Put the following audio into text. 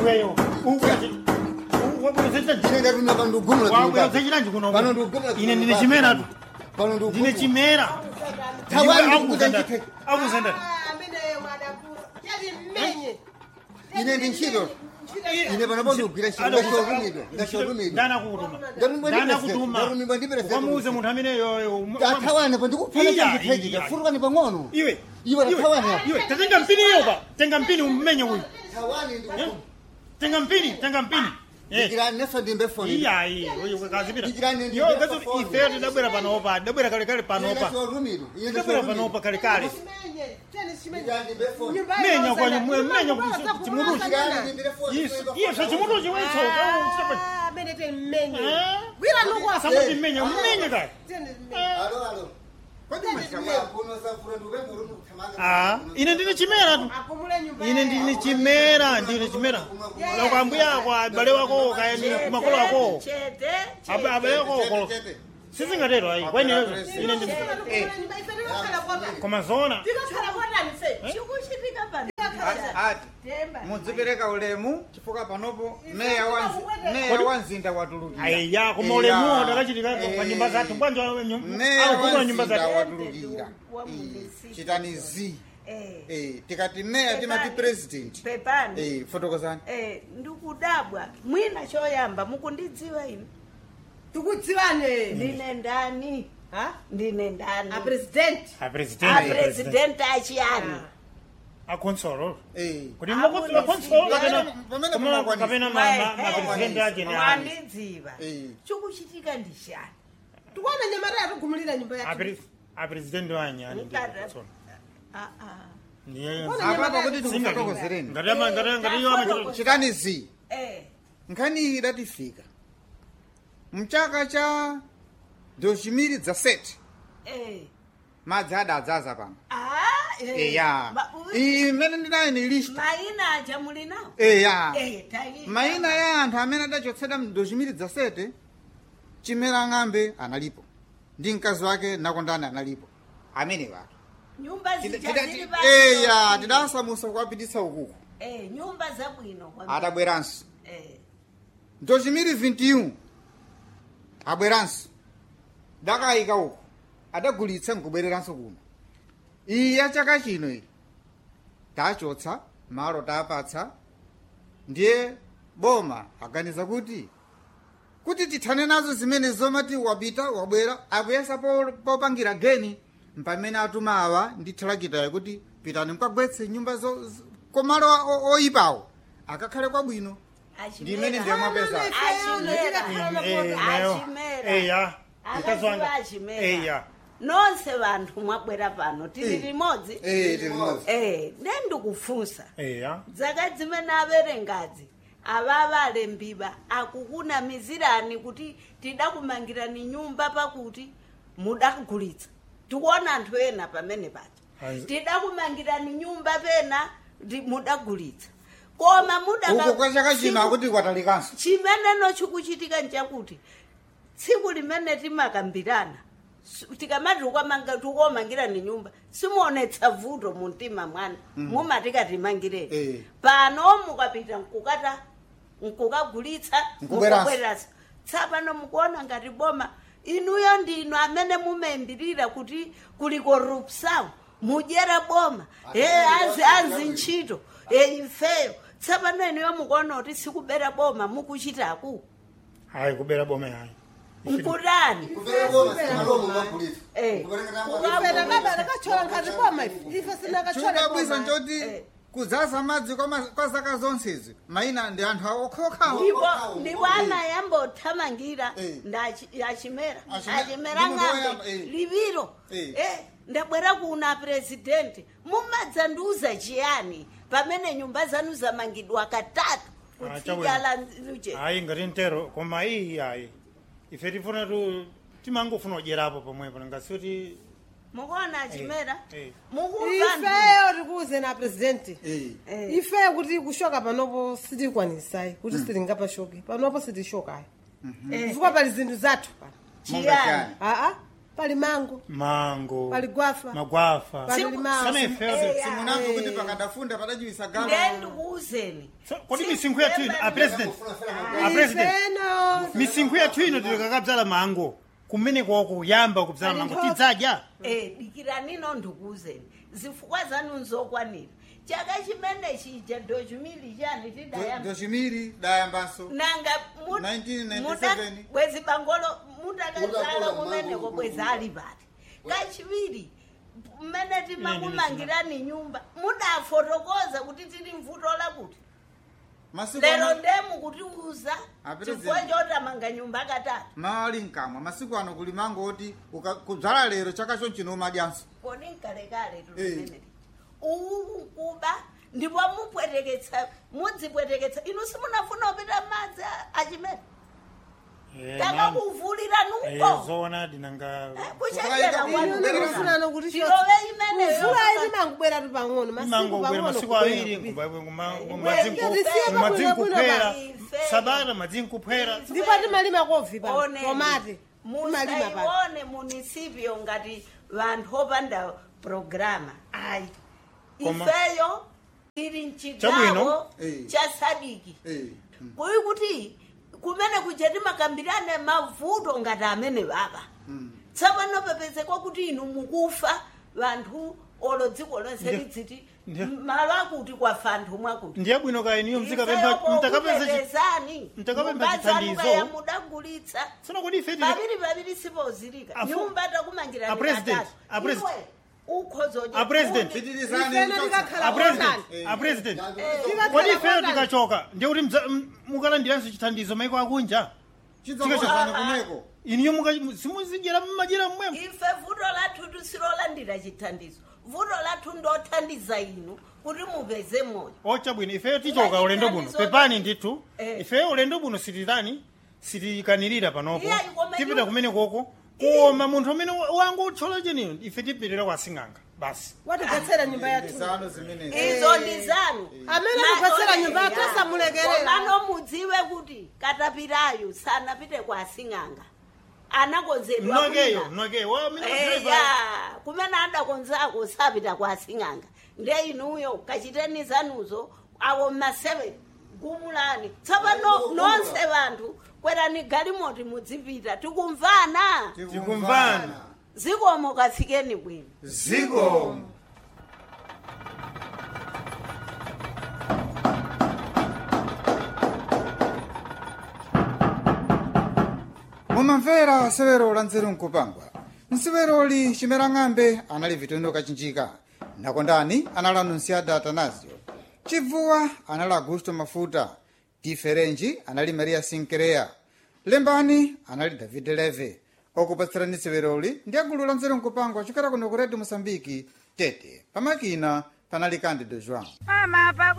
iweyo wabwera ine ndatumira pano ndikugumula wabwera usachitanji kuno pano ndikugumula ine ndine chimera tu pano ndine ndikugumula chimera Tawani Ndiwe ndikukuta akuzenda- ndithe. akuzenda ine ndi ntchito ine pano po ndikugwira ntchito ndashotumidwa ndashotumidwa ndana kutuma Ndatumidwa ndi ndana president, kutuma ndatumidwa ndi president. wamuuze munthu amene yoyo tathawane pa ndikupfana Iya, chindithejika iya. futukani pang'ono iwe Iwe tathawane apa. iwe tatenga mpini iyo pa tenga mpini umenye uyu thawani Eh? tenga mpini tenga mpini Eh. ndikirani neso ndimbe foni iya iya oyo kazipita Ndikirani ndi yo ndimbe gazo foni. ife tidabwera panopa tidabwera kalekale panopa ndashotumidwa ine tidabwera panopa ndashotumidwa kalekale ndikirani ndimbe foni menya kwanyu mwe menya chimuruchi ndikirani ndimbire foni Yes, yes, chimuruchi wecho samati menya menya kaya alo alo kuno safura ndikupemba kuti ndikuthamanga ah ine ndine chimera tu ine ndine chimera ndine chimera loko ambuya ako abale wako kayani kumakolo ako Abe- abale wako kolo sizingatero ayi kwene ine ndine koma zona chikuchitika pano ati mudzipereka ulemu chifukwa panopo meya wa Nzi- meya wa mzinda watulukira aiya koma ulemu ndakachitika pa nyumba zathu bwanja meya akugula wa nyumba mzinda zathu watulukira Eh, chitani zi Eh, tikati meya timati president pepani Eh, fotokozani Eh, ndikudabwa mwina choyamba mukundidziwa ine tikudziwane ndine ndani ndine ndani apresidenti apresident apresidenti achiyani akonsolo Eh, kuti Abone makonsolo si- kapena pamene koma- mumakwanisa. kapena mapresident ake ne ani wandidziva Eh. chikuchitika ndishani tikuona nyamata yatugumulira nyumba yake Apre- apresident wanyi ani Mukada- ndiye Ah, ah. ndiye apapa kuti Singa- tikufotokozereni ngati ama- ngati- ngati iyo amachita chitani zi Eh, nkhani iyi idatifika mchaka cha 2017 eh. madzi adadzaza pano Ah, eh. eya Ma- u- iyi mmene ndinayi ni list maina aja muli nawo eya Eh, tayi- mayina ya anthu amene adachotsedwa mu 2017 chimera ng'ambe analipo ndi mkazi wake nakondani analipo amene wake nyumba Tida- zija tida- zili ti- pa- eya tidasamusa kuwapititsa ukuku Eh, nyumba zabwino kwambiri. adabweranso Eh, 2021 abweranso dakayika uku adagulitsa nkubwereranso kuno iyi ya chaka chino iyi tachotsa malo tapatsa ndiye boma aganiza kuti kuti tithane nazo zimene zomati wapita wabwera akuyesa po- popangira geni mpamene atuma awa ndi thalakitayo kuti pitani mukagwetse nyumba zo- zo- komalo o- oyipawo akakhale kwabwino ndi imene ndiye mwapeza eya mkazi wanga achimera eya nonse vanthu mwabwera pano tili Eh. limodzi Eh, limodzi. Eh, ne ndikufunsa eya dzaka dzimene averengazi avava alembiwa akukunamizirani kuti tidakumangirani nyumba pakuti mudagulitsa tikuona anthu ena pamene paja Ayi. tidakumangirani nyumba pena ndi- mudagulitsa koma mudaka- uku kwa chaka chino tsiku- akuti kwatalikanso chimeneno chikuchitika nchakuti tsiku limene timakambirana s- tikamati ukamanga- tikuomangirani nyumba simuonetsa vuto mu mtima mwana mumatika timangireni Eh. pano mukapita nkukata nkukagulitsa Nkubweranso. nkubweranso tsapano mukuona ngati boma inuyo ndinu amene mumaimbirira kuti kuli korupsawo mudyera boma e azi azi ntchito e ifeyo tsapano inuyo mukuona kuti sikubera boma mukuchitaku hayi kubera boma hayi nkutani kupera boma simalomo magulitsa Eh. ifena baba lakachola nkhati koma ife ife sinakachola chodabwisa koma. nchoti Eh. kudzaza madzi kwa ma- kwa zaka zonsezi mayina ndi anthu okhaokhawo ndipo ndipo anayambothamangira Eh. ndachi- achimera Achime- achimera ndi munthu woyamba, ng'ambe eh. liviro Eh. Eh, ndabwera kuna presidenti mumadzandiuza chiyani pamene nyumba zanu zamangidwa katatu Ah, kutsika la chabwino. luje hayi ngati ntero koma iyi hayi ife tifuna tu timangofuna kudyerapo pomwepo ngasuti mukuona achimera eh. mukumva ifeyo tikuuze na presidenti Eh. Eh. ifeyo kuti kushoka panopo sitikwanisai kuti sitingapashoke panopo sitishokayo chifukwa pali zinthu zathu pano chiyani aa pali mango mango pali gwafa magwafa pali Simu- limao sana ifeyo Eya. simunamva kuti pakadafunda padachiwisa galo ndendikuuzeni kodi misinkhu yathu ino a president a president ifeno misinkhu yathu ino tikakabzala mango kumene koko yamba kubzala mango tidzadya Eh, dikiranino ndikuuzeni zifukwa zanu nzokwanira chaka chimene chija dochumili chani tidayamba dochimiri dayambanso nanga 1997. bwezi bangolo mutakazala Mudakula kumeneko mango. bwezi ali pati kachiwiri mmene timakumangirani nyumba mudafotokoza kuti tili mvuto lakuti masiku lero ano ndemu kutiuza Apita chifukwa zeni. chotamanga nyumba katatu mawali mkamwa masiku ano kuli mango oti uka- kudzala lero chaka chonchino umadyanso kodi nkalekale Eh. tulimeneli uwu kuba ndipo mupweteketsa mudzipweteketsa inu simunafuna kupita madzi a- achimene takakuvulira nuko zona dinanga kuchenjera ine ndifunano kuti tilove imeneyo mvula ili mangubwera tu pang'ono masiku mango bwera pang'ono masiku kubwera awiri kupita. Tisiye madzinkuphera Ife. sabata madzinkuphera ndipo timalima kovi pa Oneni. tomate timalima pa musaione munisipyo ngati vanthu opanda programa ayi Koma- ifeyo tili Chabwino. mchigawo Eh. cha sadiki Eh. kuyi kuti kumene kuja timakambirane mavuto ngati amene baba tsapano pepezekwa kuti inu mukufa vanthu olo dziko lonse Ndiyo. lidziti Ndiyo. malo akuti kwafa anthu mwakuti ndiye bwino kaya iniyo Ifeyo mtakapempha chi- pokupepezani mtakapempha mukazanu chithandizo. kaya mudagulitsa sino kodi ife tili- paviri paviri sipozilika Afu- nyumba takumangirani A president, katatu. a president. Iwe, ukhozoje A president. kuti- pitirizani ifeno kuchotsa. tikakhala a president kotani a president Tikakhala kodi ifeyo kotani. tikachoka ndiye kuti mdza- m- mukalandiranso chithandizo maiko akunja chidzakosazana kumeko iniyo muka- simuzidyera mmajera mmwemo ife vuto lathu tisilolandira chithandizo vuto lathu ndothandiza inu kuti mupeze moyo ocha bwino ifeyo tichoka ulendo buno pepani ndithu Eh. ifeyo ulendo buno sititani sitikanirira panopo Iya, koma tipita iwo- kumene koko koma munthu amene wangu utchola cheniyo ife tipitira kwa sing'anga basi watigwetsera nyumba yathu zanu zimenezi izo ndi zanu amene akugwetsera nyumba yathu asamulekerera komano mudziwe kuti katapirayo sanapite kwa sing'anga anakonzedwa mnokeyo kwina. mnokeyo wa amene eya driver- kumene adakonzako sapita kwa sing'anga nde inuyo kachiteni zanuzo awo mmaseve gumulani tsapano nonse vanthu kwerani galimoti mudzipita tikumvana tikumvana zikomo kafikeni bwino ziko mumamvera severo la nzeru nkupangwa nseveroli chimera ng'ambe anali vitondo kachinjika nakondani anali anunciada atanasio chibvuwa anali augusto mafuta diferenji anali maria sinkereya lembani anali david leve okupatsirani severoli ndi agulu la nzeru nkupangwa chokera kuno ku redio mosambiki tete pamakina panali candido joão Mama, pago